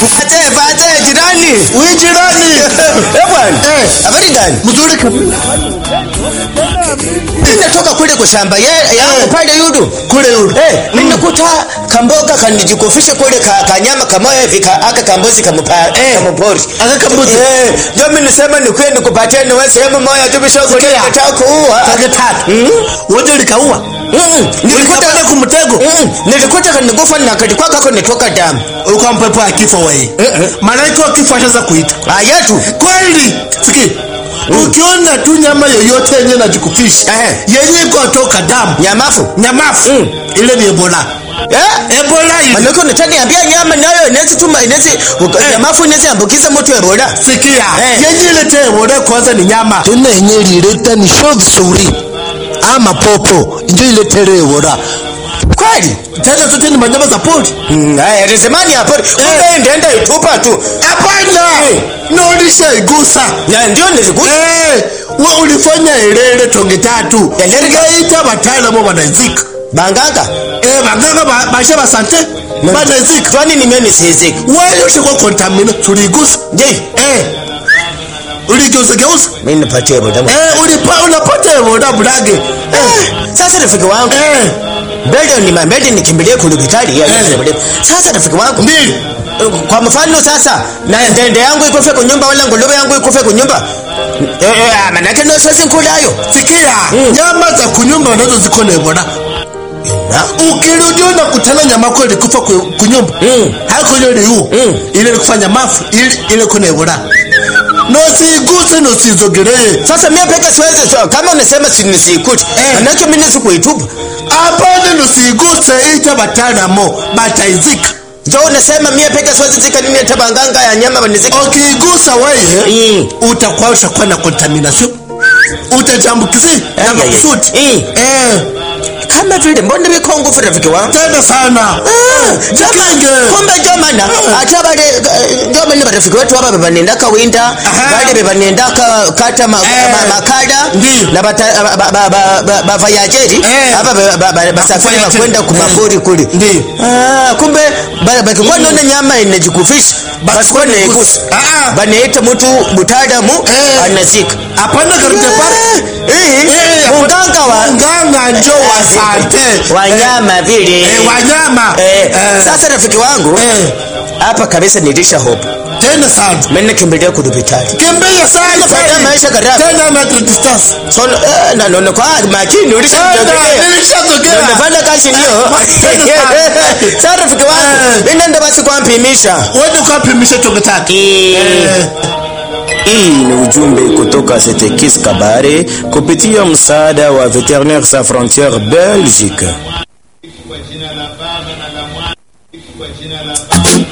Fate fate jirani. Wewe jirani. Eh bwana. Eh. Habari gani? Mzuri kabisa. Ninatoka kule kwa shamba ye yangu pale yudu. Kule yule. Eh, ninakuta kamboga kanijikofisha kule ka, kanyama kamoya hivi ka, aka kambozi kamupa Eh. kamupori. Aka kambuzi. Eh, ndio mimi nisema nikuye nikupatie niwe sehemu moja tu bisho kule Sikia. nataka kuua. Tage tatu. Mm. Wote ulikaua. Mm. Nilikuta Ulikapata kumtego. Mm. Nilikuta kanigufa na kalikuwa kako nitoka damu. Ulikuwa mpepo ya kifo wewe. Eh, Malaika wa kifo ashaanza kuita. Ayatu. Kweli. Siki. Ukiona tu nyama yoyote yenye najikufisha Eh. yenye iko toka damu Nyamafu. nyamafu Mm. ile ni ebola Eh? ebola ile Manake unataniambia nyama nayo inaweza tuma inaweza nyamafu inaweza ambukiza mtu Ebola. sikia Eh. yenye ilete ebola kwanza ni nyama tena yenye ilileta ni sho vizuri ama popo njo iletere ebola Kweli? tena zote ni manyama za pori Mm, Haya, tazamani hapo. Kumbe ndienda itupa tu. hapana na ulishaigusa Na ndio nilikuta. Eh, we ulifanya elele tonge tatu Elele ka- ingaita wataalamu wanaizika Banganga. Eh, baganga ba- bashe basante banaizika Kwani ni mimi siziki. wewe ushakuwa kontamina tuligusa Je, eh uligeuza geuza mimi nipatie Ebola. eh ulipa unapata ebola bulage eh Sasa rafiki wangu. eh Mbele ni mbele nikimbilie kulubitali ya Eh. Ebola. Sasa rafiki wangu. mbili Kwa mfano sasa na ndende yangu ikufe kunyumba wala nguluwe yangu ikufe kunyumba. Eh, eh, manake ndio siwezi nkulayo. sikia nyama za kunyumba nazo ziko na ebola Na ukirudi unakutana nyama yako ilikufa ku- kunyumba Mm. haiko ile liu Mm. ile ilikufanya mafu ile ile kuna ebola nosiguse nosizogelee Sasa mimi peke siwezi so, kama unasema si nisikute. Eh. Manake mimi nisikuitupa. apana nosiguse ita bataalamu bataizika Ndio unasema mimi peke siwezi zika nini hata banganga ya nyama banizika. ukiigusa wewe Mm. utakuwa ushakuwa na contamination utajambukizi na Ai, ai, ai. makusudi Mm. eh Kama vile mbona biko nguvu rafiki wangu. tena sana Ah, Jikinge. jama- kumbe jomana ate bale jomani barafiki wetu aba bebanendaka winda Aha. bale bebanendaka kata ma- Eh. ma- makada Ndi. na bata- ba- ba- ba- ba- bavayajeri Eh. aba ba- ba- ba- basafiri Bavayajeri. bakwenda kumapori kule Ndi. Ah, kumbe ba- bakikuwa naona nyama inajikufisha basikuwa naigusa Ah, ah. banaita mtu mutaalamu Eh. anazika hapana karute pale Eh, munganga wa nganga njo wa sante wanyama vile eh, wanyama Eh, Eh, sasa rafiki wangu eh, hapa kabisa nilisha hope tena sana mimi nakimbilia kudubitali kimbia sana Faida sana. maisha kadhaa. tena metric distance so eh, na naona kwa makini ulisha tena nilishazogea unafanya kazi ndio sasa rafiki wangu Eh. mimi nenda basi kwa mpimisha wende ukapimisha tonge tatu Eh. Hii ni ujumbe kutoka Setekis Kabare kupitia msaada wa Veterinaires Sans Frontieres Belgique. kwa jina la Baba na la Mwana kwa jina la